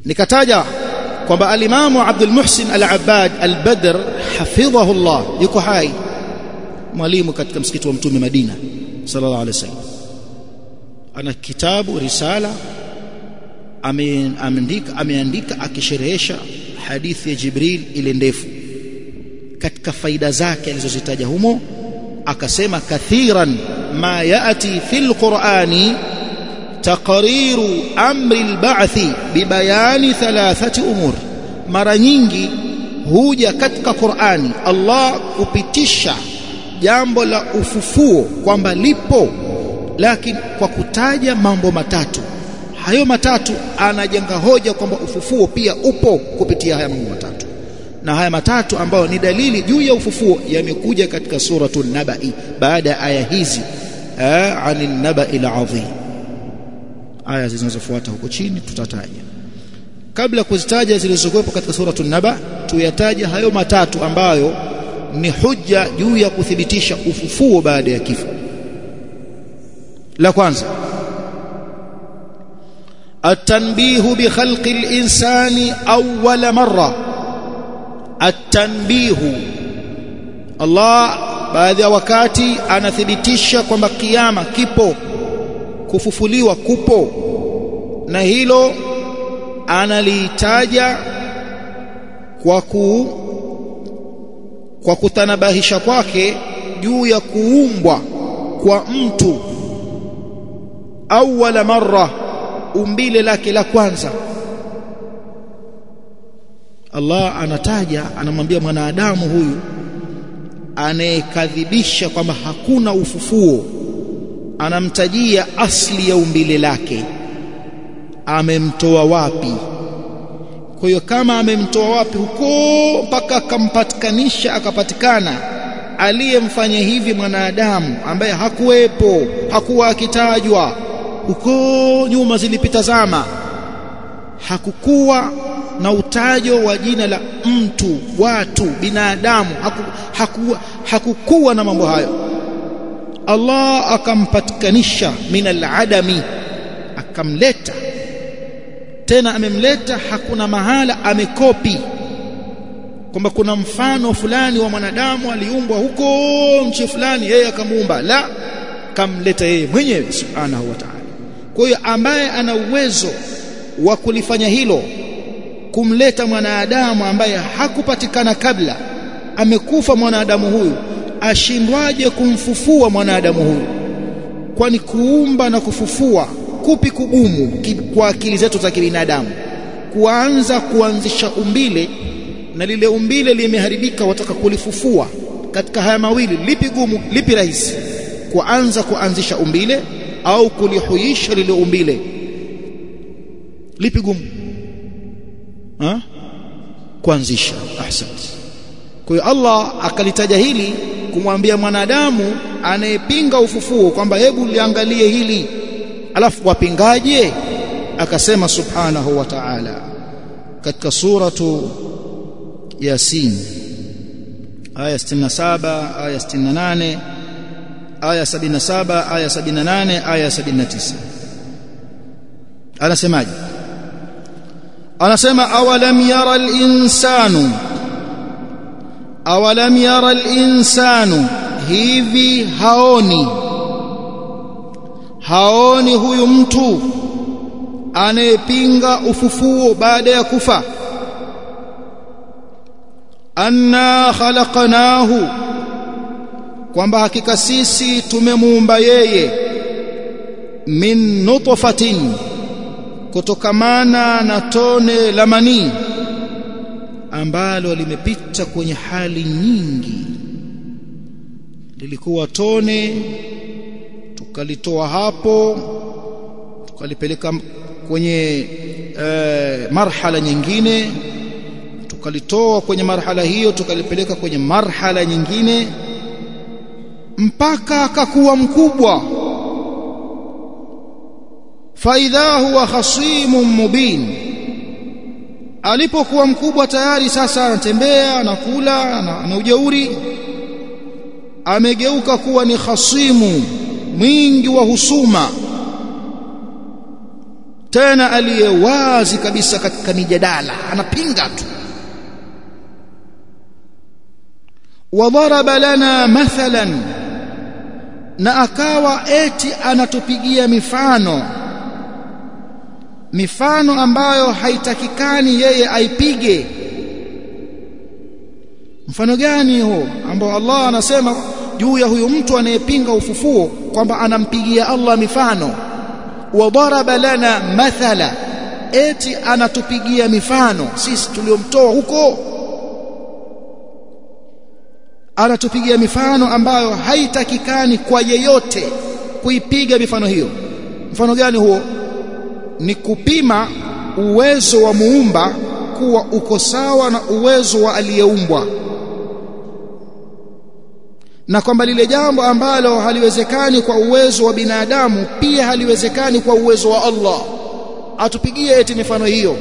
nikataja kwamba alimamu Abdul Muhsin Al-Abbad Al-Badr hafidhahu Allah yuko hai mwalimu katika msikiti wa mtume Madina sallallahu alaihi wasallam ana kitabu risala ameandika ameandika akisherehesha hadithi ya Jibril ile ndefu katika faida zake alizozitaja humo akasema kathiran ma yati fil qur'ani taqriru amri al-ba'thi bibayani thalathati umur mara nyingi huja katika Qur'ani Allah kupitisha jambo la ufufuo kwamba lipo lakini kwa kutaja mambo matatu hayo matatu anajenga hoja kwamba ufufuo pia upo kupitia haya mambo matatu na haya matatu ambayo ni dalili juu ya ufufuo yamekuja katika suratul nabai baada ya aya hizi anil nabai alazim aya zinazofuata huko chini tutataja kabla kuzitaja zilizokuwepo katika suratul naba tuyataja hayo matatu ambayo ni hujja juu ya kuthibitisha ufufuo baada ya kifo la kwanza التنبيه بخلق الإنسان أول مرة التنبيه الله baadhi ya wakati anathibitisha kwamba kiyama kipo kufufuliwa kupo na hilo analitaja kwa ku kwa kutanabahisha kwake juu ya kuumbwa kwa mtu awwala marra umbile lake la kwanza Allah anataja anamwambia mwanadamu huyu anayekadhibisha kwamba hakuna ufufuo anamtajia asli ya umbile lake amemtoa wapi kwa hiyo kama amemtoa wapi huko mpaka akampatikanisha akapatikana aliyemfanya hivi mwanadamu ambaye hakuwepo hakuwa akitajwa huko nyuma zilipita zama hakukuwa na utajo wa jina la mtu watu binadamu haku, haku, hakukuwa na mambo hayo Allah akampatikanisha min aladami akamleta tena amemleta hakuna mahala amekopi kwamba kuna mfano fulani wa mwanadamu aliumbwa huko nchi fulani yeye akamuumba la kamleta yeye mwenyewe subhanahu wa ta'ala kwa hiyo ambaye ana uwezo wa kulifanya hilo kumleta mwanadamu ambaye hakupatikana kabla amekufa mwanadamu huyu ashindwaje kumfufua mwanadamu huyu kwani kuumba na kufufua kupi kugumu kwa akili zetu za kibinadamu kuanza kuanzisha umbile na lile umbile limeharibika wataka kulifufua katika haya mawili lipi gumu lipi rahisi kuanza kuanzisha umbile au kulihuisha lile umbile lipi gumu ha kuanzisha ahsante kwa hiyo Allah akalitaja hili kumwambia mwanadamu anayepinga ufufuo kwamba hebu liangalie hili alafu wapingaje akasema subhanahu wa ta'ala katika suratu yasin aya 67 aya 68 aya 77 aya 78 aya 79 anasemaje anasema awalam yara al-insanu awalam yara al-insanu hivi haoni haoni huyu mtu anayepinga ufufuo baada ya kufa anna khalaqnahu kwamba hakika sisi tumemuumba yeye min nutfatin kutokamana na tone la manii ambalo limepita kwenye hali nyingi lilikuwa tone tukalitoa hapo tukalipeleka kwenye e, marhala nyingine tukalitoa kwenye marhala hiyo tukalipeleka kwenye marhala nyingine mpaka akakuwa mkubwa faidha huwa khasimun mubin alipokuwa mkubwa tayari sasa anatembea anakula ana ujeuri amegeuka kuwa ni khasimu mwingi wa husuma tena aliye wazi kabisa katika mijadala anapinga tu wadaraba lana mathalan na akawa eti anatupigia mifano mifano ambayo haitakikani yeye aipige mfano gani huo ambao Allah anasema juu ya huyu mtu anayepinga ufufuo kwamba anampigia Allah mifano wadaraba lana mathala eti anatupigia mifano sisi tuliomtoa huko anatupigia mifano ambayo haitakikani kwa yeyote kuipiga mifano hiyo mfano gani huo ni kupima uwezo wa muumba kuwa uko sawa na uwezo wa aliyeumbwa na kwamba lile jambo ambalo haliwezekani kwa uwezo wa binadamu pia haliwezekani kwa uwezo wa Allah atupigie eti mifano hiyo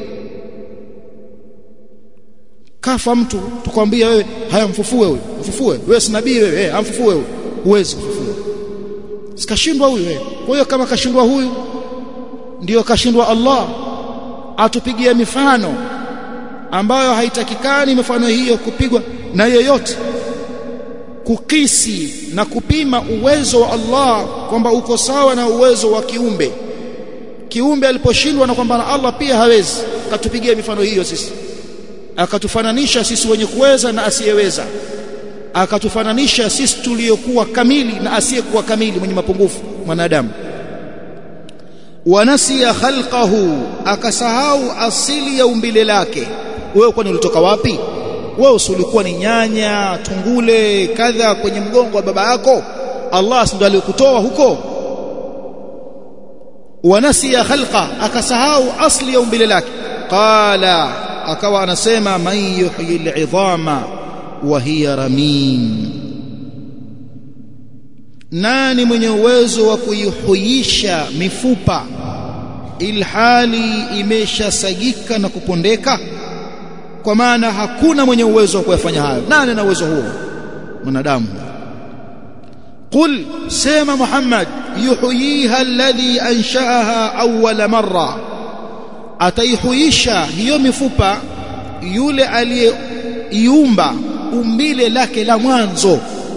kafa mtu tukwambia wewe haya mfufue huyo mfufue wewe si nabii wewe eh amfufue huyo huwezi kufufua sikashindwa huyu wewe kwa hiyo kama kashindwa huyu ndiyo kashindwa Allah atupigie mifano ambayo haitakikani mifano hiyo kupigwa na yeyote kukisi na kupima uwezo wa Allah kwamba uko sawa na uwezo wa kiumbe kiumbe aliposhindwa na kwamba Allah pia hawezi katupigia mifano hiyo sisi akatufananisha sisi wenye kuweza na asiyeweza akatufananisha sisi tuliokuwa kamili na asiyekuwa kamili mwenye mapungufu mwanadamu wanasiya khalqahu akasahau asili ya umbile lake wewe kwani ulitoka wapi wewe usulikuwa ni nyanya tungule kadha kwenye mgongo wa baba yako Allah ndiye alikutoa huko wanasiya khalqa akasahau asli ya umbile lake qala akawa anasema man yuhyi al'idhama wa hiya ramim nani mwenye uwezo wa kuihuisha mifupa ilhali imeshasagika na kupondeka kwa maana hakuna mwenye uwezo wa kuyafanya hayo nani ana uwezo huo mwanadamu قل سيما محمد يحييها الذي أنشأها أول مرة ataihuisha hiyo mifupa yule aliyeiumba umbile lake la mwanzo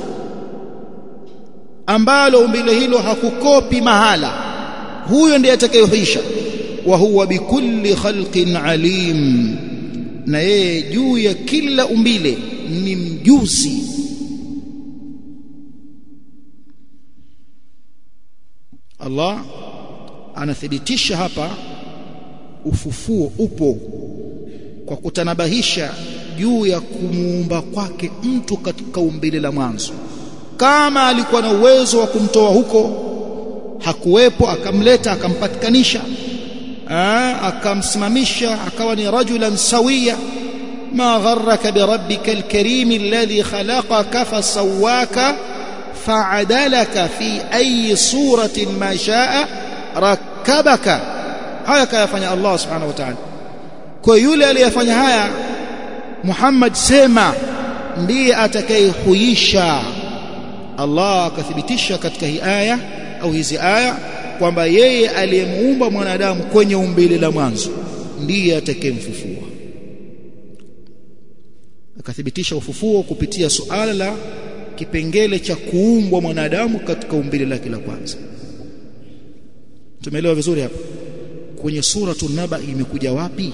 ambalo umbile hilo hakukopi mahala huyo ndiye atakayehuisha wa huwa bikulli khalqin alim na yeye juu ya kila umbile ni mjuzi Allah anathibitisha hapa ufufuo upo kwa kutanabahisha juu ya kumuumba kwake mtu katika umbile la mwanzo kama alikuwa na uwezo wa kumtoa huko hakuwepo akamleta akampatikanisha akamsimamisha akawa ni rajulan sawiya ma gharraka birabbika alkarim alladhi khalaqaka fasawaka fa'adalaka fi ayi suratin ma sha'a rakkabaka haya kayafanya Allah subhanahu wa ta'ala kwa yule aliyefanya haya Muhammad sema ndiye atakayehuisha Allah akathibitisha katika hii aya au hizi aya kwamba yeye aliyemuumba mwanadamu kwenye umbile la mwanzo ndiye atakayemfufua akathibitisha ufufuo kupitia suala la kipengele cha kuumbwa mwanadamu katika umbile lake la kwanza tumeelewa vizuri hapa kwenye suratu naba imekuja wapi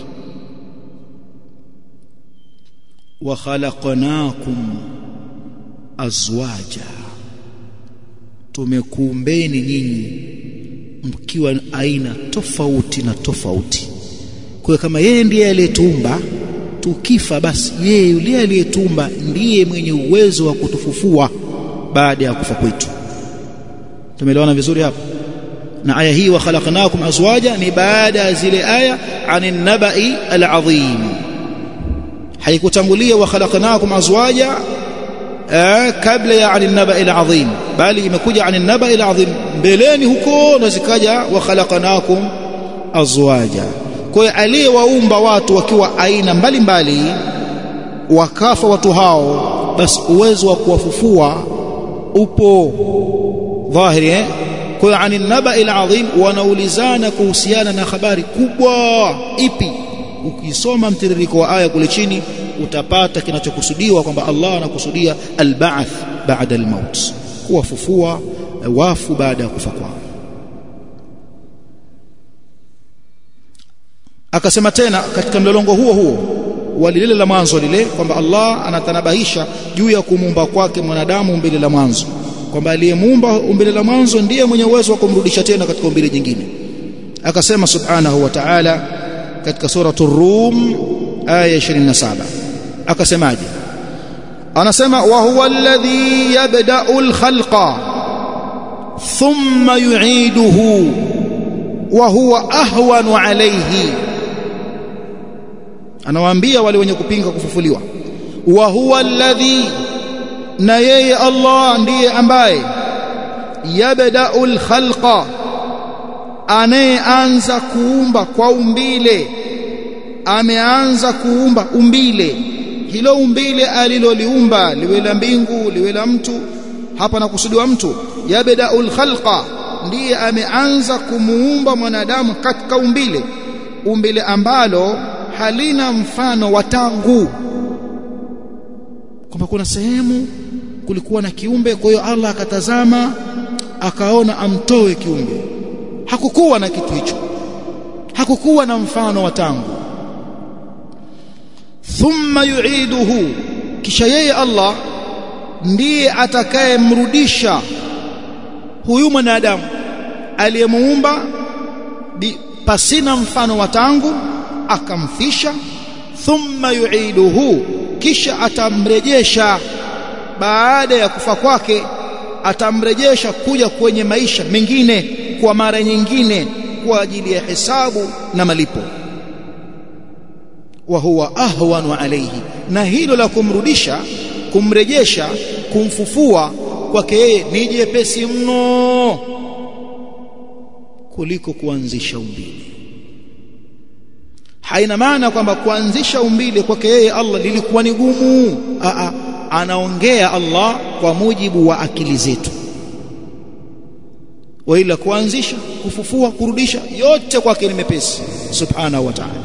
wa khalaqnakum azwaja tumekuumbeni nyinyi mkiwa aina tofauti na tofauti kwa kama yeye ndiye aliyetuumba tukifa basi yeye yule aliyetumba ndiye mwenye uwezo wa kutufufua baada ya kufa kwetu tumeelewana vizuri hapa na aya hii wa khalaqnakum azwaja ni baada ya zile aya anin nabai alazim haikutangulia wa khalaqnakum azwaja kabla ya anin nabai alazim bali imekuja anin nabai alazim mbeleni huko na zikaja wa khalaqnakum azwaja kwa hiyo aliyewaumba watu wakiwa aina mbalimbali wakafa watu hao basi uwezo wa kuwafufua upo dhahiri eh? kwa hiyo ani nabai alazim wanaulizana kuhusiana na habari kubwa ipi ukisoma mtiririko wa aya kule chini utapata kinachokusudiwa kwamba Allah anakusudia alba'th ba'da almaut kuwafufua wafu baada ya kufa kwao akasema tena katika mlolongo huo huo walilile la mwanzo lile kwamba Allah anatanabahisha juu ya kumuumba kwake mwanadamu umbile la mwanzo kwamba aliyemuumba umbile la mwanzo ndiye mwenye uwezo wa kumrudisha tena katika umbile jingine akasema subhanahu wa ta'ala katika suratul rum aya 27 akasemaje anasema wa huwa alladhi yabda'u al-khalqa thumma yu'iduhu wa huwa ahwanu alayhi anawaambia wale wenye kupinga kufufuliwa wa huwa alladhi na yeye Allah ndiye ambaye yabda'u al-khalqa anayeanza kuumba kwa umbile ameanza kuumba umbile hilo umbile aliloliumba liwe la mbingu liwe la mtu hapa nakusudiwa mtu yabda'ul khalqa ndiye ameanza kumuumba mwanadamu katika umbile umbile ambalo halina mfano wa tangu kwamba kuna sehemu kulikuwa na kiumbe kwa hiyo Allah akatazama akaona amtoe kiumbe hakukuwa na kitu hicho hakukuwa na mfano wa tangu thumma yu'iduhu kisha yeye Allah ndiye atakayemrudisha huyu mwanadamu aliyemuumba pasina mfano wa tangu akamfisha thumma yu'iduhu kisha atamrejesha baada ya kufa kwake atamrejesha kuja kwenye maisha mengine kwa mara nyingine kwa ajili ya hesabu na malipo wa huwa ahwanu alayhi na hilo la kumrudisha kumrejesha kumfufua kwake yeye ni jepesi mno kuliko kuanzisha umbile haina maana kwamba kuanzisha umbile kwake yeye Allah lilikuwa ni gumu a anaongea Allah kwa mujibu wa akili zetu waila kuanzisha kufufua kurudisha yote kwake ni mepesi subhanahu wa ta'ala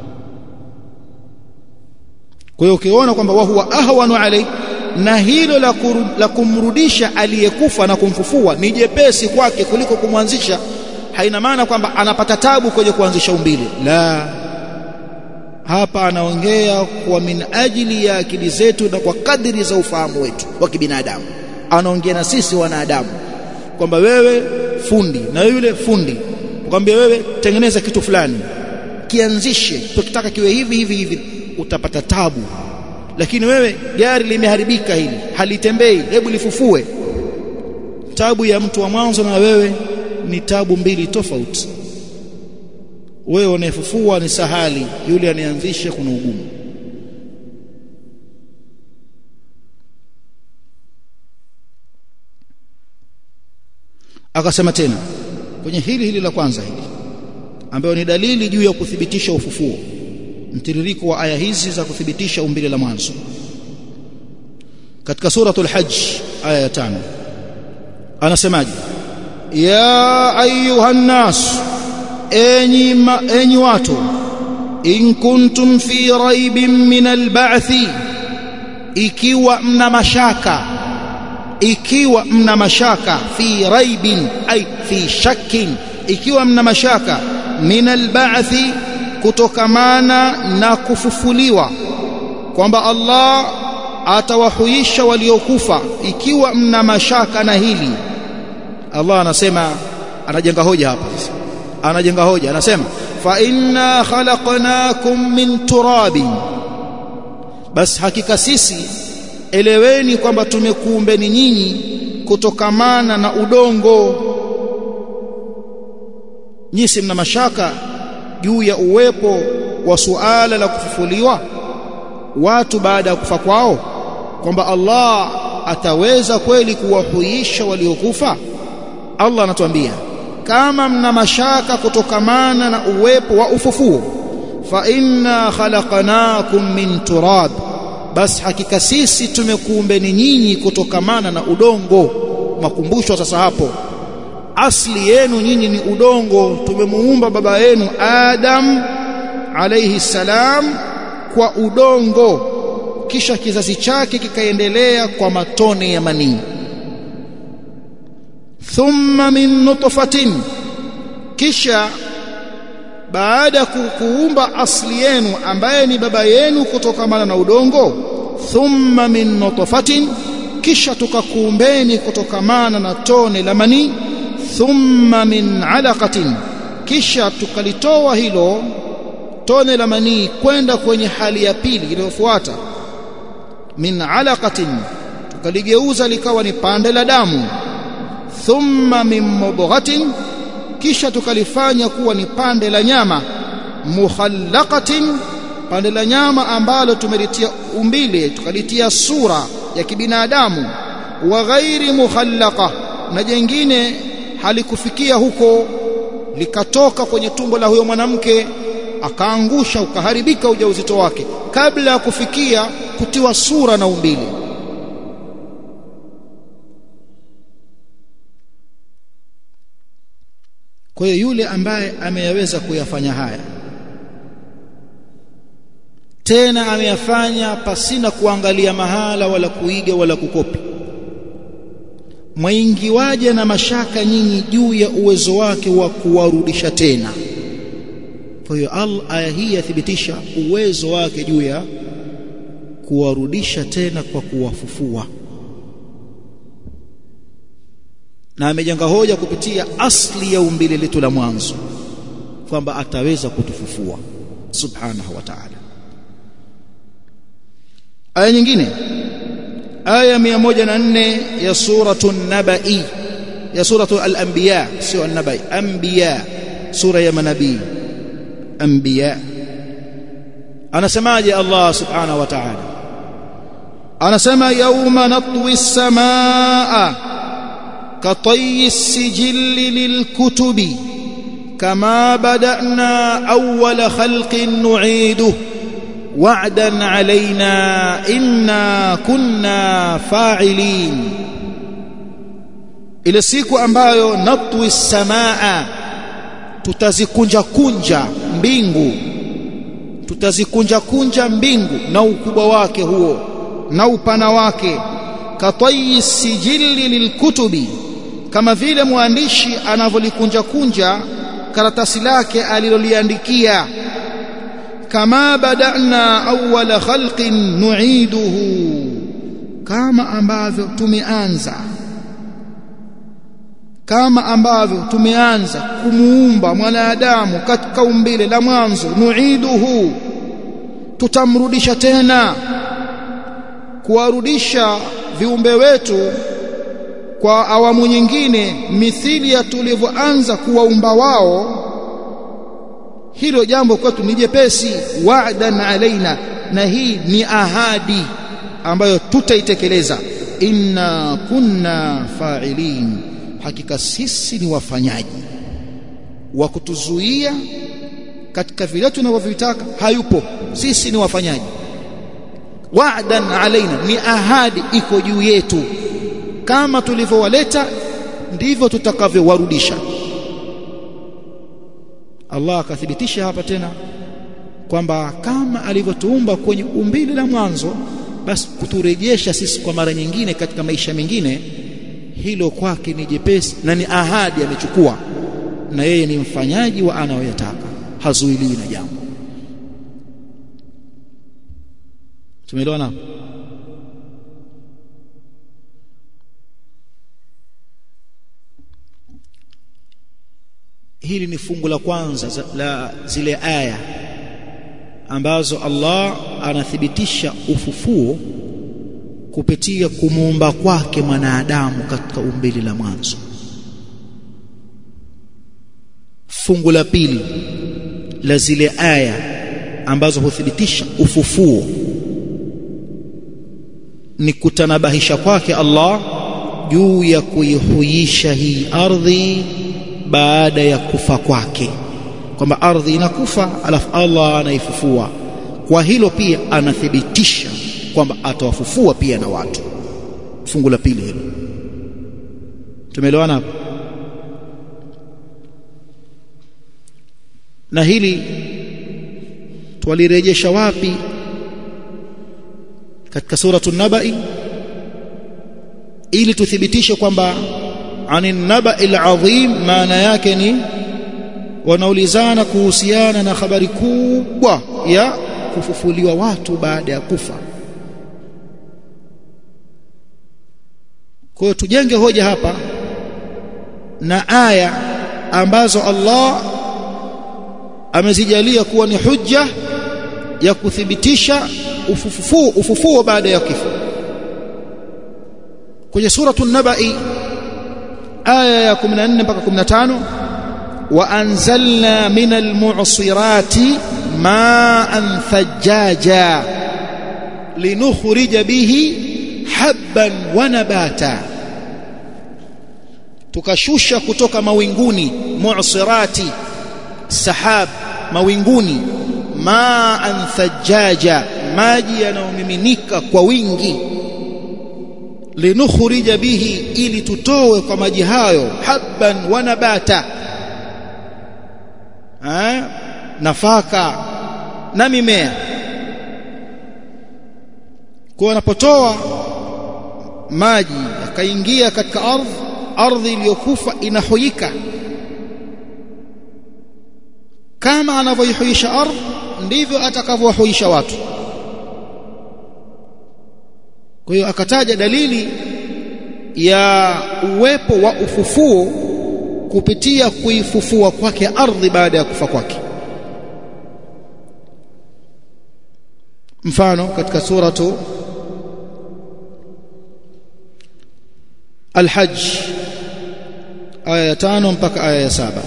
kwa hiyo ukiona kwamba wahuwa ahwanu alai na hilo la, kuru, la kumrudisha aliyekufa na kumfufua ni jepesi kwake kuliko kumwanzisha haina maana kwamba anapata tabu kwenye kuanzisha umbile la hapa anaongea kwa min ajili ya akili zetu na kwa kadiri za ufahamu wetu wa kibinadamu anaongea na sisi wanadamu kwamba wewe fundi na yule fundi kwambia wewe tengeneza kitu fulani kianzishe tukitaka kiwe hivi hivi hivi utapata tabu lakini wewe gari limeharibika hili halitembei hebu lifufue tabu ya mtu wa mwanzo na wewe ni tabu mbili tofauti wewe unayefufua ni sahali yule anayeanzisha kuna ugumu akasema tena kwenye hili hili la kwanza hili ambayo ni dalili juu ya kuthibitisha ufufuo mtiririko wa aya hizi za kuthibitisha umbile la mwanzo katika suratul hajj aya ya 5 anasemaje ya ayuhan nas enyi ma, enyi watu in kuntum fi raibin min alba'thi ikiwa mna mashaka ikiwa mna mashaka fi raibin ay fi shakkin ikiwa mna mashaka min alba'thi kutokamana na kufufuliwa kwamba Allah atawahuisha waliokufa ikiwa mna mashaka na hili Allah anasema anajenga hoja hapa anajenga hoja anasema fa inna khalaqnakum min turabin bas hakika sisi eleweni kwamba tumekuumbeni nyinyi kutokamana na udongo nyisi mna mashaka juu ya uwepo wa suala la kufufuliwa watu baada ya kufa kwao kwamba Allah ataweza kweli kuwahuisha waliokufa Allah anatuambia kama mna mashaka kutokamana na uwepo wa ufufuo fa inna khalaqnakum min turab bas hakika sisi tumekuumbeni nyinyi kutokamana na udongo makumbusho sasa hapo asli yenu nyinyi ni udongo tumemuumba baba yenu Adam alayhi salam kwa udongo kisha kizazi chake kikaendelea kwa matone ya manii thumma min nutfatin kisha baada ya kuumba asli yenu ambaye ni baba yenu kutokamana na udongo thumma min nutfatin kisha tukakuumbeni kutokamana na tone la manii thumma min alaqatin kisha tukalitoa hilo tone la manii kwenda kwenye hali ya pili iliyofuata min alaqatin tukaligeuza likawa ni pande la damu thumma min mudghatin kisha tukalifanya kuwa ni pande la nyama mukhallaqatin pande la nyama ambalo tumelitia umbile tukalitia sura ya kibinadamu wa ghairi mukhallaqa na jengine halikufikia huko likatoka kwenye tumbo la huyo mwanamke akaangusha ukaharibika ujauzito wake kabla ya kufikia kutiwa sura na umbile kwa hiyo yule ambaye ameyaweza kuyafanya haya tena ameyafanya pasina kuangalia mahala wala kuiga wala kukopi mwaingiwaje na mashaka nyinyi juu ya uwezo wake wa kuwarudisha tena kwa hiyo aya hii yathibitisha uwezo wake juu ya kuwarudisha tena kwa kuwafufua na amejenga hoja kupitia asli ya umbile letu la mwanzo kwamba ataweza kutufufua subhanahu wa ta'ala aya nyingine aya 104 ya suratu nabai ya suratu al-anbiya sio an-nabai anbiya sura ya manabii anbiya anasemaje Allah subhanahu wa ta'ala anasema yauma natwi as-samaa كطي السجل للكتب كما بدأنا أول خلق نعيده وعدا علينا إنا كنا فاعلين ile siku ambayo natwi samaa tutazikunja kunja mbingu tutazikunja kunja mbingu na ukubwa wake huo na upana wake katayi sijili lilkutubi kama vile mwandishi anavyolikunja kunja karatasi lake aliloliandikia kama badana awwala khalqin nu'iduhu kama ambavyo tumeanza kama ambavyo tumeanza kumuumba mwanadamu katika umbile la mwanzo nu'iduhu tutamrudisha tena kuwarudisha viumbe wetu kwa awamu nyingine mithili ya tulivyoanza kuwaumba wao hilo jambo kwetu ni jepesi wa'dan alaina na hii ni ahadi ambayo tutaitekeleza inna kunna fa'ilin hakika sisi ni wafanyaji wa kutuzuia katika vile tunavyovitaka hayupo sisi ni wafanyaji wa'dan alaina ni ahadi iko juu yetu kama tulivyowaleta ndivyo tutakavyowarudisha Allah akathibitisha hapa tena kwamba kama alivyotuumba kwenye umbile la mwanzo basi kuturejesha sisi kwa mara nyingine katika maisha mengine hilo kwake ni jepesi na ni ahadi amechukua na yeye ni mfanyaji wa anayoyataka hazuiliwi na jambo tumeelewana hili ni fungu la kwanza la zile aya ambazo Allah anathibitisha ufufuo kupitia kumuumba kwake mwanadamu katika umbili la mwanzo fungu la pili la zile aya ambazo huthibitisha ufufuo ni kutanabahisha kwake Allah juu ya kuihuisha hii ardhi baada ya kufa kwake kwamba ardhi inakufa alafu Allah anaifufua kwa hilo pia anathibitisha kwamba atawafufua pia na watu fungu la pili hilo tumeelewana hapo na hili twalirejesha wapi katika suratu nabai ili tuthibitishe kwamba anin nabai alazim maana yake ni wanaulizana kuhusiana na habari kubwa ya kufufuliwa watu baada ya kufa kwa hiyo tujenge hoja hapa na aya ambazo Allah amezijalia kuwa ni hujja ya kuthibitisha ufufuo ufufuo baada ya kifo kwenye suratu nabai aya ya 14 mpaka 15 وأنزلنا من المعصرات ماء ثجاجا لنخرج به حبا ونباتا tukashusha kutoka mawinguni mu'sirati sahab mawinguni ma'an thajaja maji yanayomiminika kwa wingi linukhrija bihi ili tutowe kwa maji hayo habban wa nabata eh, nafaka na mimea kwa anapotoa maji akaingia katika ardhi ardhi iliyokufa inahoyika kama anavyoihuisha ardhi ndivyo atakavyohuisha watu kwa hiyo akataja dalili ya uwepo wa ufufuo kupitia kuifufua kwake ardhi baada ya kufa kwake mfano katika suratu Al-Hajj aya ya tano mpaka aya ya saba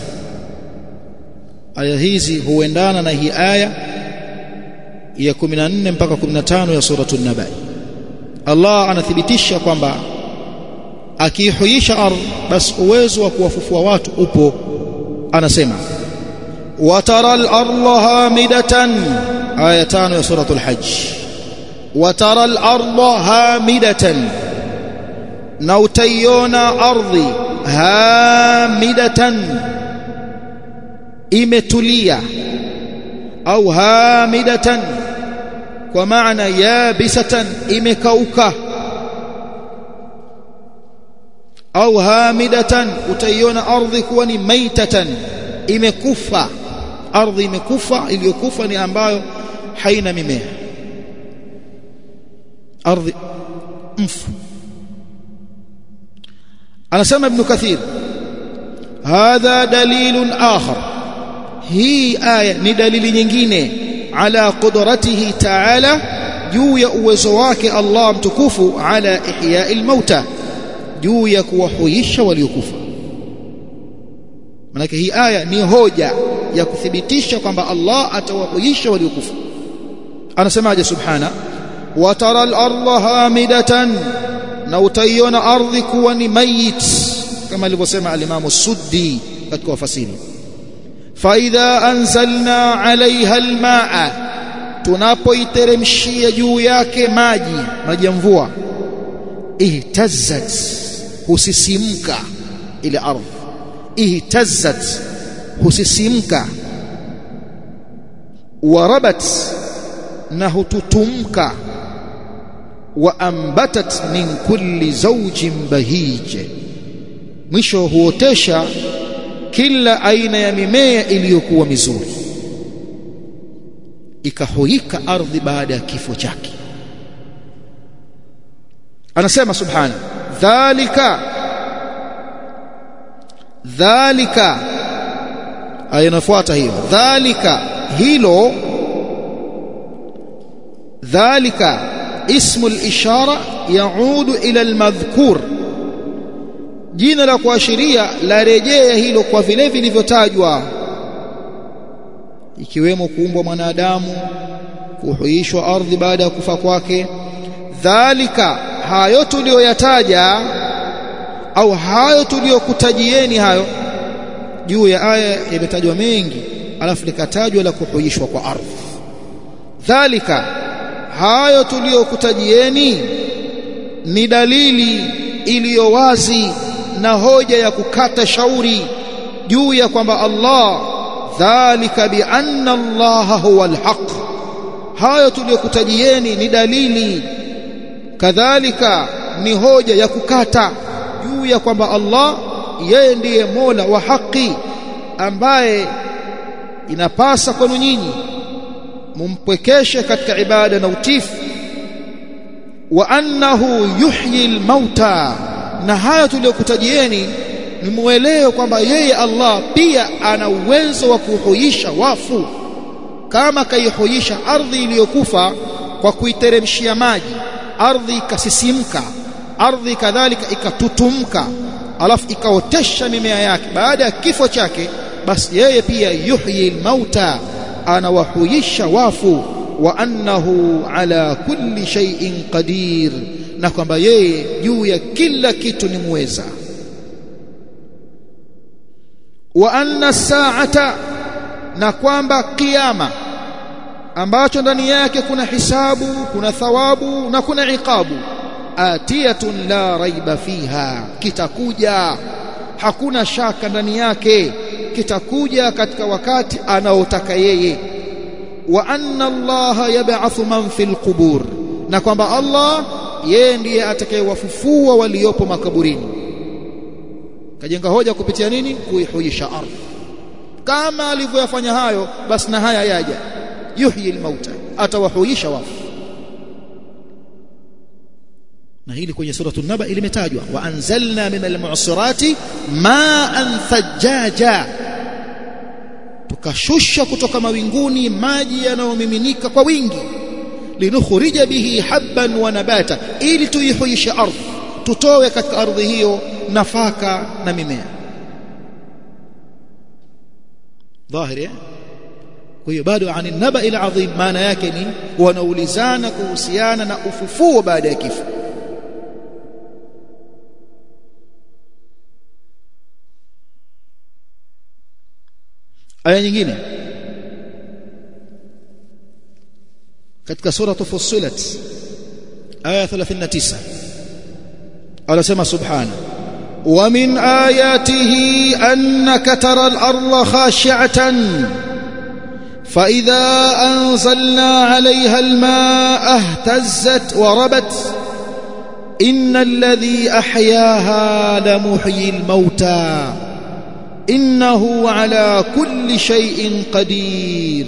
aya hizi huendana na hii aya ya 14 mpaka 15 ya suratu An-Naba Allah anathibitisha kwamba akihuisha ardhi basi uwezo wa kuwafufua watu upo anasema watara al-ardha hamidatan aya 5 ya suratu al-Hajj watara al-ardha hamidatan na utaiona ardhi hamidatan imetulia au hamidatan kwa maana yabisatan imekauka au hamidatan utaiona ardhi kuwa ni maitatan imekufa ardhi imekufa iliyokufa ni ambayo haina mimea ardhi mfu anasema ibn kathir hadha dalilun akhar hii aya ni dalili nyingine ala qudratihi ta'ala juu ya uwezo wake Allah mtukufu ala ihya'il mauta juu ya kuwahuisha waliokufa manake hii aya ni hoja ya kuthibitisha kwamba Allah atawahuisha waliokufa anasemaje subhana wa tara al-ardha hamidatan na utaiona ardhi kuwa ni mayit kama alivyosema al-Imam Suddi katika wafasiri fa idha anzalna alaiha al-ma'a tunapoiteremshia juu yake maji maji ya mvua ihtazzat husisimka ile ardhi ihtazzat husisimka warabat na hututumka waambatat min kulli zawjin bahij mwisho huotesha kila aina ya mimea iliyokuwa mizuri ikahoika ardhi baada ya kifo chake anasema subhana dhalika dhalika aya inafuata hiyo dhalika hilo dhalika اسم الإشارة يعود إلى المذكور jina la kuashiria la rejea hilo kwa vile vilivyotajwa ikiwemo kuumbwa mwanadamu kuhuishwa ardhi baada ya kufa kwake dhalika hayo tuliyoyataja au hayo tuliyokutajieni hayo juu ya aya yametajwa mengi alafu likatajwa la kuhuishwa kwa ardhi dhalika hayo tuliyokutajieni ni dalili iliyo wazi na hoja ya kukata shauri juu ya kwamba Allah dhalika bi anna allaha huwa alhaq hayo tuliyokutajieni ni dalili kadhalika ni hoja ya kukata juu ya kwamba Allah yeye ndiye Mola wa haki ambaye inapasa kwenu nyinyi mumpwekeshe katika ibada na utifu wa annahu yuhyi almauta na haya tuliyokutajieni ni muelewe kwamba yeye Allah pia ana uwezo wa kuhuisha wafu kama kaihuisha ardhi iliyokufa kwa kuiteremshia maji ardhi ikasisimka ardhi kadhalika ikatutumka alafu ikaotesha mimea yake baada ya kifo chake basi yeye pia yuhyi almauta anawahuisha wafu wa annahu ala kulli shay'in qadir na kwamba yeye juu ya kila kitu ni muweza wa anna saata na kwamba kiyama ambacho ndani yake kuna hisabu kuna thawabu na kuna iqabu atiyatun la raiba fiha kitakuja hakuna shaka ndani yake kitakuja katika wakati anaotaka yeye wa anna allaha yab'athu man fil qubur na kwamba Allah yeye ndiye atakayewafufua waliopo makaburini kajenga hoja kupitia nini kuihuisha ardhi kama alivyoyafanya hayo basi na haya yaja yuhyi almauta atawahuisha wafu na hili kwenye suratul naba limetajwa wa anzalna min almu'sirati ma'an thajjaja tukashusha kutoka mawinguni maji yanayomiminika kwa wingi linukhrija bihi habban wa nabata ili tuihuishe ardhi tutoe katika ardhi hiyo nafaka na mimea dhahiri kwa hiyo bado ani naba ila adhim maana yake ni wanaulizana kuhusiana na ufufuo baada ya kifo aya nyingine katika sura Fussilat aya 39 anasema subhana wa min ayatihi annaka tara al-ardha khashi'atan فإذا أنزلنا عليها الماء اهتزت وربت إن الذي أحياها لمحيي الموتى إنه على كل شيء قدير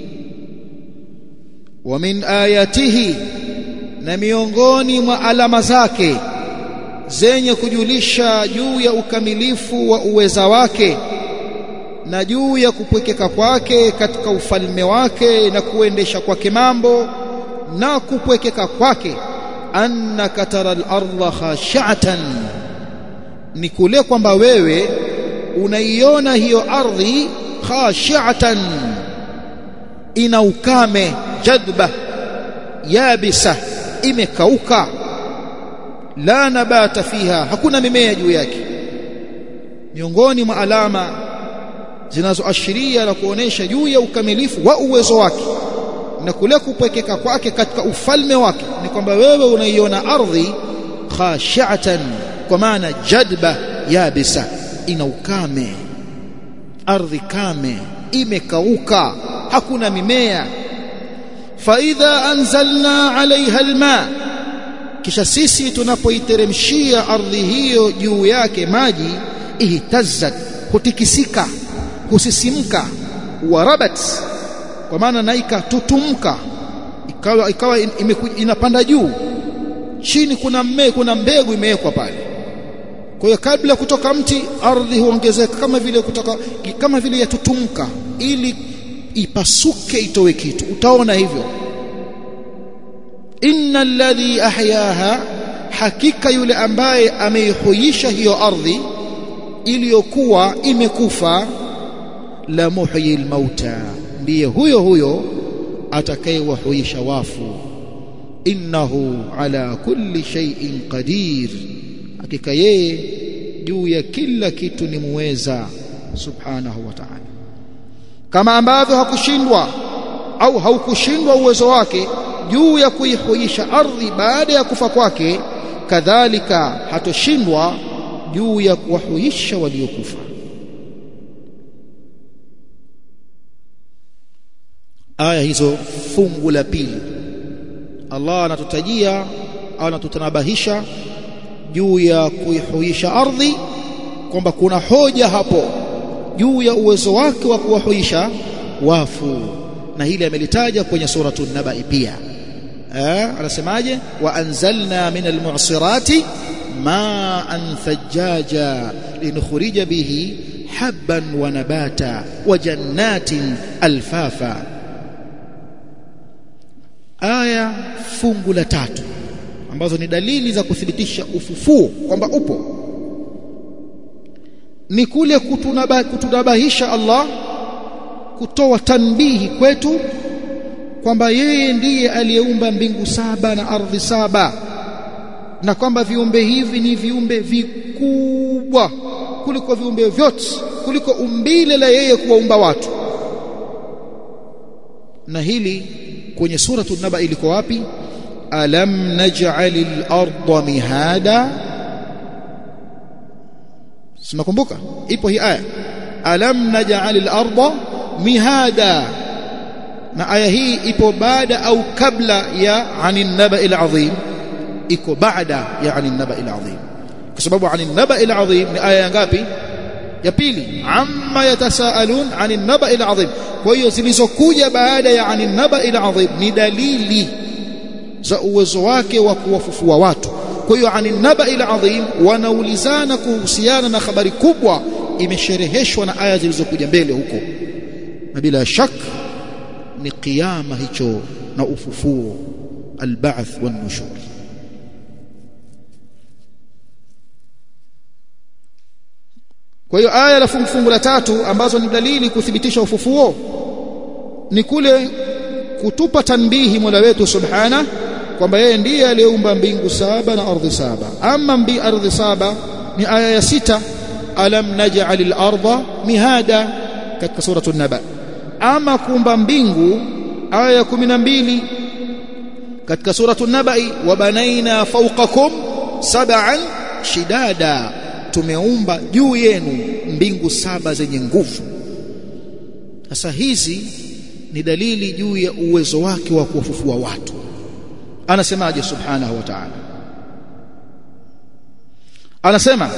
ومن آياته na miongoni mwa alama zake zenye kujulisha juu ya ukamilifu wa uweza wake na juu ya kupwekeka kwake katika ufalme wake na kuendesha kwake mambo na kupwekeka kwake annaka tara al-ardha khashi'atan ni kule kwamba wewe unaiona hiyo ardhi khashi'atan ina ukame jadba yabisa imekauka la nabata fiha hakuna mimea juu yake miongoni mwa alama zinazoashiria na kuonesha juu ya ukamilifu wa uwezo wake na kule kupwekeka kwake katika ufalme wake ni kwamba wewe unaiona ardhi khashi'atan kwa maana jadba yabisa ina ukame ardhi kame imekauka hakuna mimea faidha anzalna alaiha alma kisha sisi tunapoiteremshia ardhi hiyo juu yake maji ihtazzat hutikisika husisimka warabat kwa maana naika tutumka ikawa ikawa inapanda juu chini kuna mme, kuna mbegu imewekwa pale kwa hiyo kabla kutoka mti ardhi huongezeka kama vile kutoka kama vile yatutumka ili ipasuke itowe kitu utaona hivyo inna alladhi ahyaha hakika yule ambaye ameihuisha hiyo ardhi iliyokuwa imekufa la muhyi almauta ndiye huyo huyo atakayewahuisha wafu innahu ala kulli shay'in qadir hakika yeye juu ya kila kitu ni muweza subhanahu wa ta'ala kama ambavyo hakushindwa au haukushindwa uwezo wake juu ya kuihuisha ardhi baada ya kufa kwake kadhalika hatoshindwa juu ya kuwahuisha waliokufa aya hizo fungu la pili Allah anatutajia au anatutanabahisha juu ya kuihuisha ardhi kwamba kuna hoja hapo juu ya uwezo wake wa kuwahuisha wafu na hili amelitaja kwenye suratul nabai pia eh anasemaje wa anzalna min almu'sirati ma'an thajjaja linukhrija bihi habban wa nabata wa jannatin alfafa aya fungu la tatu ambazo ni dalili za kuthibitisha ufufuo kwamba upo ni kule kutunaba, kutunabahisha Allah kutoa tanbihi kwetu kwamba yeye ndiye aliyeumba mbingu saba na ardhi saba na kwamba viumbe hivi ni viumbe vikubwa kuliko viumbe vyote kuliko umbile la yeye kuwaumba watu na hili kwenye suratu naba iliko wapi alam naj'alil arda mihada Sinakumbuka ipo hii aya alam naj'alil arda mihada na aya hii ipo baada au kabla ya anin naba'il azim iko baada ya anin naba'il azim kwa sababu anin naba'il azim ni aya ngapi ya pili amma yatasaalun anin naba'il azim kwa hiyo zilizokuja baada ya anin naba'il azim ni dalili za uwezo wake wa kuwafufua watu kwa hiyo anin naba'il azim wanaulizana kuhusiana na habari kubwa imeshereheshwa na aya zilizokuja mbele huko na bila shak ni kiyama hicho na ufufuo alba'th wan nushur kwa hiyo aya la fungu la tatu ambazo ni dalili kuthibitisha ufufuo ni kule kutupa tanbihi Mola wetu subhana kwamba yeye ndiye aliyeumba mbingu saba na ardhi saba ama mbi ardhi saba ni aya ya sita alam naj'alil arda mihada katika suratu an-naba ama kuumba mbingu aya ya 12 katika suratu an-nabai wa banaina fawqakum sab'an shidada tumeumba juu yenu mbingu saba zenye nguvu sasa hizi ni dalili juu ya uwezo wake wa kuwafufua watu anasemaje subhanahu wa ta'ala anasema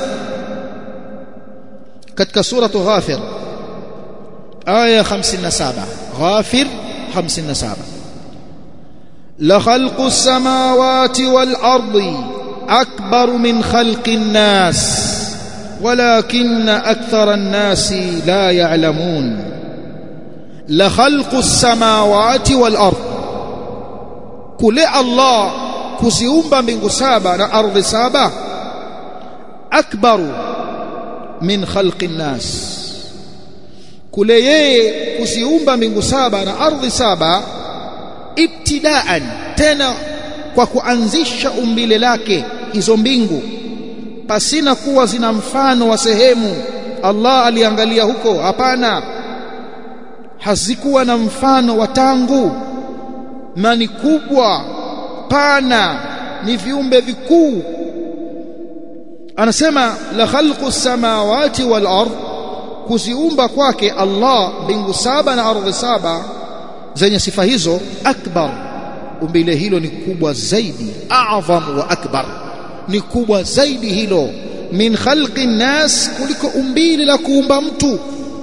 katika suratu ghafir aya 57 ghafir 57 la khalqu as-samawati wal ardi akbar min khalqi an-nas ولكن أكثر الناس لا يعلمون لخلق السماوات والأرض كل الله كزيومبا من سابا أرض سابا أكبر من خلق الناس كل yeye kuziumba mbingu saba na ardhi saba ibtidaan tena kwa kuanzisha umbile lake hizo mbingu pasina kuwa zina mfano wa sehemu Allah aliangalia huko hapana hazikuwa na mfano wa tangu na ni kubwa pana ni viumbe vikuu anasema la khalqu samawati wal ard kuziumba kwake Allah mbingu saba na ardhi saba zenye sifa hizo akbar umbile hilo ni kubwa zaidi a'zam wa akbar ni kubwa zaidi hilo min khalqi nas kuliko umbile la kuumba mtu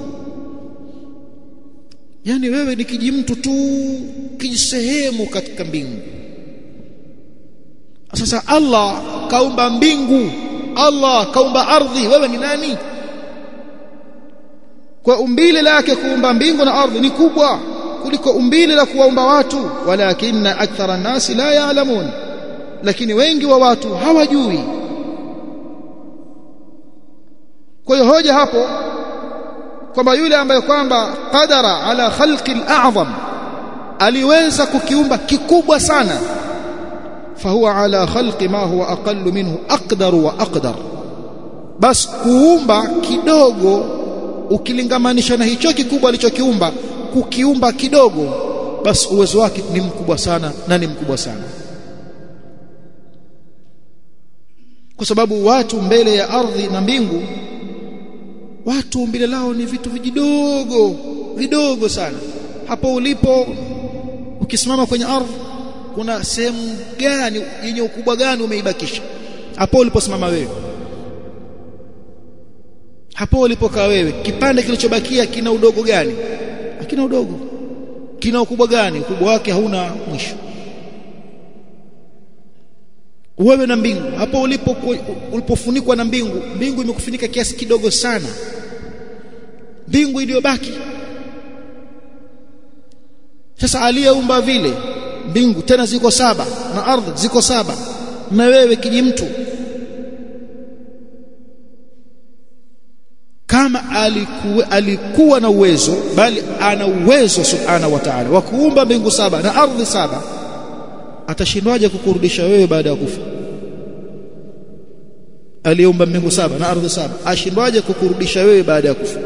yani wewe ni kijimtu tu kijisehemu katika mbingu sasa Allah kaumba mbingu Allah kaumba ardhi wewe ni nani kwa umbile lake kuumba mbingu na ardhi ni kubwa kuliko umbile la kuwaumba watu walakinna akthara nasi la ya'lamun lakini wengi wa watu hawajui kwa hiyo hoja hapo kwamba yule ambaye kwamba qadara ala khalqi al-a'zam aliweza kukiumba kikubwa sana fahuwa ala khalqi ma huwa aqallu minhu aqdar wa aqdar bas kuumba kidogo ukilingamanisha na hicho kikubwa alichokiumba kukiumba kidogo bas uwezo wake ni mkubwa sana na ni mkubwa sana kwa sababu watu mbele ya ardhi na mbingu watu umbile lao ni vitu vijidogo vidogo sana hapo ulipo ukisimama kwenye ardhi kuna sehemu gani yenye ukubwa gani umeibakisha hapo uliposimama wewe hapo ulipokaa wewe kipande kilichobakia kina udogo gani hakina udogo kina ukubwa gani ukubwa wake hauna mwisho wewe na mbingu hapo ulipo ulipofunikwa na mbingu mbingu imekufunika kiasi kidogo sana mbingu iliyobaki sasa aliyeumba vile mbingu tena ziko saba na ardhi ziko saba na wewe kijimtu kama alikuwa, alikuwa na uwezo bali ana uwezo subhanahu wa ta'ala wa kuumba mbingu saba na ardhi saba atashindwaje kukurudisha wewe baada ya kufa aliumba mbingu saba na ardhi saba ashindwaje kukurudisha wewe baada ya kufa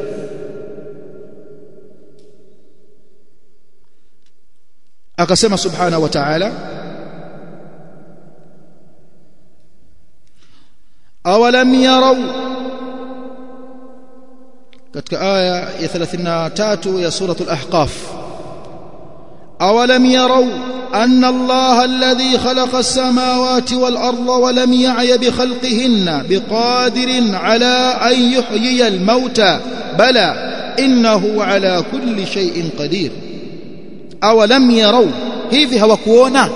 akasema subhanahu wa ta'ala awalam yarau katika aya ya 33 ya suratul ahqaf awalam yarau أن الله الذي خلق السماوات والأرض ولم يعي بخلقهن بقادر على أن يحيي الموتى بلى إنه على كل شيء قدير أولم يروا hivi hawakuona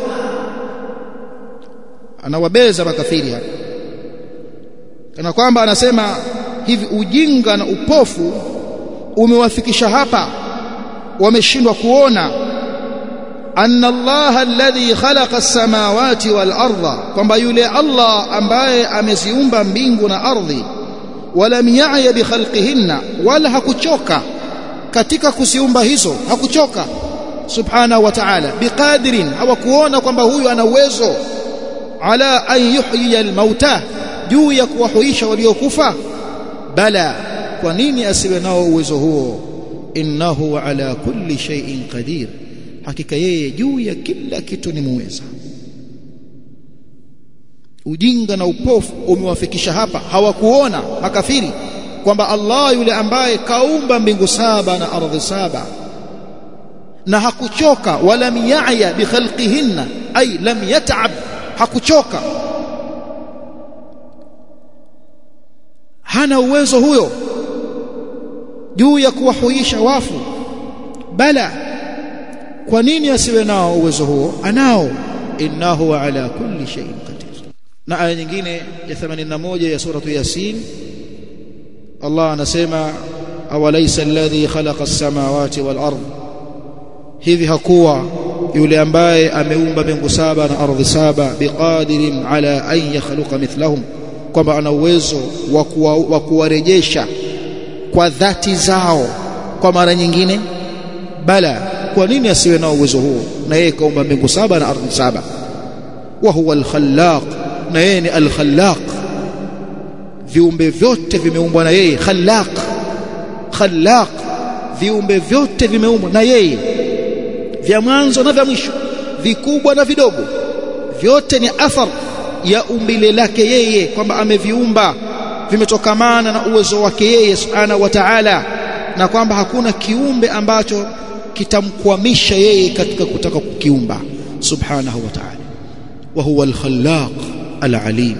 anawabeza makafiri hapa kana kwamba anasema hivi ujinga na upofu umewafikisha hapa wameshindwa kuona anna Allah alladhi khalaqa as-samawati wal arda kwamba yule Allah ambaye ameziumba mbingu na ardhi walam ya'ya bi khalqihinna wala hakuchoka katika kuziumba hizo hakuchoka subhanahu wa ta'ala biqadirin hawakuona kwamba huyu ana uwezo ala an yuhyiya al-mauta juu ya kuwahuisha waliokufa bala kwa nini asiwe nao uwezo huo innahu ala kulli shay'in qadir hakika yeye juu ya kila kitu ni muweza ujinga na upofu umewafikisha hapa hawakuona makafiri kwamba Allah yule ambaye kaumba mbingu saba na ardhi saba na hakuchoka wala miyaya bi khalqihinna ay lam yat'ab hakuchoka hana uwezo huyo juu ya kuwahuisha wafu bala kwa nini asiwe nao uwezo huo anao innahu ala kulli shay'in qadir na aya nyingine ya 81 ya suratu yasin Allah anasema awalaysa alladhi khalaqa as-samawati wal ard hivi hakuwa yule ambaye ameumba mbingu saba na ardhi saba biqadirin ala an yakhluqa mithlahum kwamba ana uwezo wa kuwarejesha kwa dhati zao kwa mara nyingine bala kwa nini asiwe nao uwezo huo na yeye kaumba mbingu saba na ardhi saba wa huwa al-khallaq na yeye ni al-khallaq viumbe vyote vimeumbwa na yeye khallaq khallaq viumbe vyote vimeumbwa na yeye vya mwanzo na vya mwisho vikubwa na vidogo vyote ni athar ya umbile lake yeye kwamba ameviumba vimetokamana na uwezo wake yeye subhanahu wa ta'ala na kwamba hakuna kiumbe ambacho kitamkwamisha yeye katika kutaka kukiumba subhanahu wa ta'ala wa huwa al-khallaq al-alim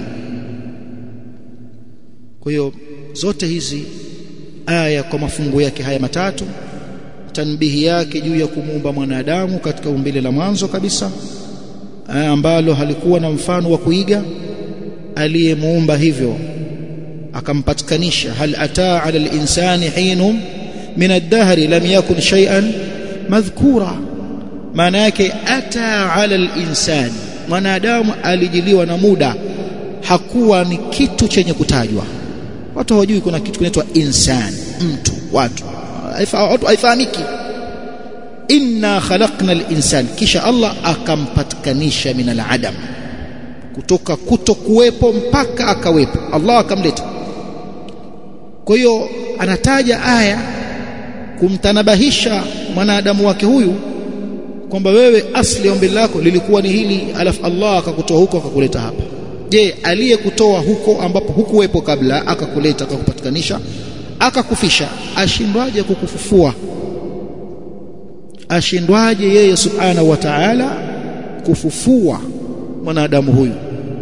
kwa hiyo zote hizi aya kwa mafungu yake haya matatu tanbihi yake juu ya kumuumba mwanadamu katika umbile la mwanzo kabisa ambalo halikuwa na mfano wa kuiga aliyemuumba hivyo akampatikanisha hal ataa ala al-insani hinum min ad-dahr lam yakun shay'an madhkura maana yake ata ala al-insani mwanadamu alijiliwa na muda hakuwa ni kitu chenye kutajwa watu hawajui kuna kitu kinaitwa insani mtu watu watu haifahamiki inna khalaqna al-insan kisha Allah akampatikanisha min al-adam kutoka kutokuwepo mpaka akawepo Allah akamleta kwa hiyo anataja aya kumtanabahisha mwanadamu wake huyu kwamba wewe asli ombi lako lilikuwa ni hili alafu Allah akakutoa huko akakuleta hapa je aliyekutoa huko ambapo hukuwepo kabla akakuleta akakupatikanisha akakufisha ashindwaje kukufufua ashindwaje yeye subhanahu wa ta'ala kufufua mwanadamu huyu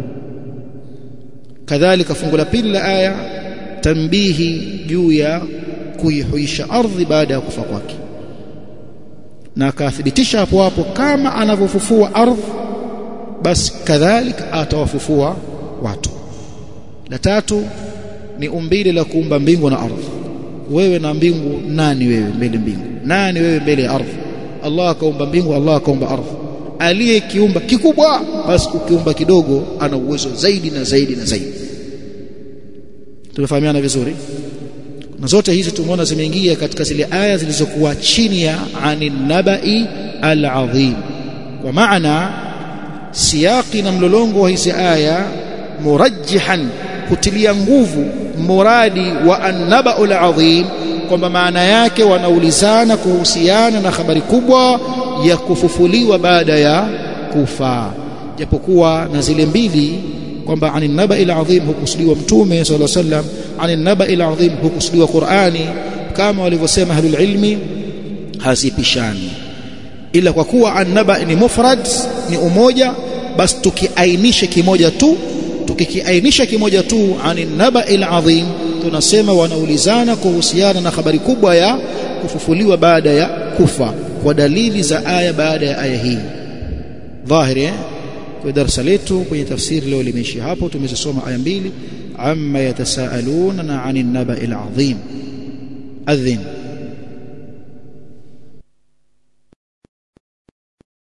kadhalika fungu la pili la aya tambihi juu ya kuihuisha ardhi baada ya kufa kwake na akathibitisha hapo hapo kama anavyofufua ardhi basi kadhalika atawafufua watu la tatu ni umbile la kuumba mbingu na ardhi wewe na mbingu nani wewe mbele mbingu nani wewe mbele ya ardhi Allah akaumba mbingu Allah akaumba ardhi aliyekiumba kikubwa basi ukiumba kidogo ana uwezo zaidi na zaidi na zaidi tumefahamiana vizuri na zote hizi tumeona zimeingia katika zile aya zilizokuwa chini ya anin nabai al-azim kwa maana siyaki na mlolongo wa hizi aya murajjihan kutilia nguvu muradi wa annabau al-azim kwamba maana yake wanaulizana kuhusiana na habari kubwa ya kufufuliwa baada ya kufa japokuwa na zile mbili kwamba anin nabai al-azim hukusudiwa mtume sallallahu alaihi wasallam anin nabai al-azim hukusudiwa Qur'ani kama walivyosema ahlul ilmi hazipishani ila kwa kuwa annaba ni mufrad ni umoja basi tukiainisha kimoja tu tukikiainisha kimoja tu anin nabai al-azim tunasema wanaulizana kuhusiana na habari kubwa ya kufufuliwa baada ya kufa kwa dalili za aya baada ya aya hii dhahiri eh? kwa darasa letu kwenye tafsiri leo limeishia hapo tumezisoma aya mbili amma yatasaaluna na anin nabai al-azim adhin